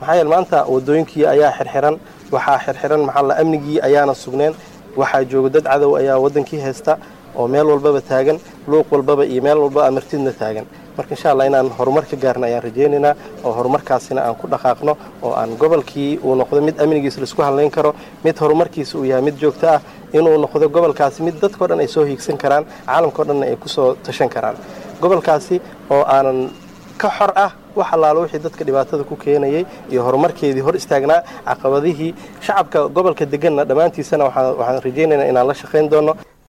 maxaa yeele maanta wadooyinkii ayaa xirxiran waxaa xirxiran maxaa la amnigii ayaana sugneen waxaa jooga dad cadow ayaa wadankii haysta oo meel walbaba taagan luuq walbaba iyo meel walba amartidna taagan marka insha allah inaan horumar ka gaarna ayaan rajaynaynaa oo horumarkaasina aan ku dhaqaaqno oo aan gobolkii uu noqdo mid amnigiisa laisku hadlayn karo mid horumarkiisa uu yahay mid joogto ah inuu noqdo gobolkaasi mid dadkao dhan ay soo hiigsan karaan caalamkao dhanna ay kusoo tashan karaan gobolkaasi oo aanan ka xor ah wax allaalo wixii dadka dhibaatada ku keenayay iyo horumarkeedii hor istaagnaa caqabadihii shacabka gobolka deganna dhammaantiisana waxaan rajaynaynaa inaan la shaqayn doono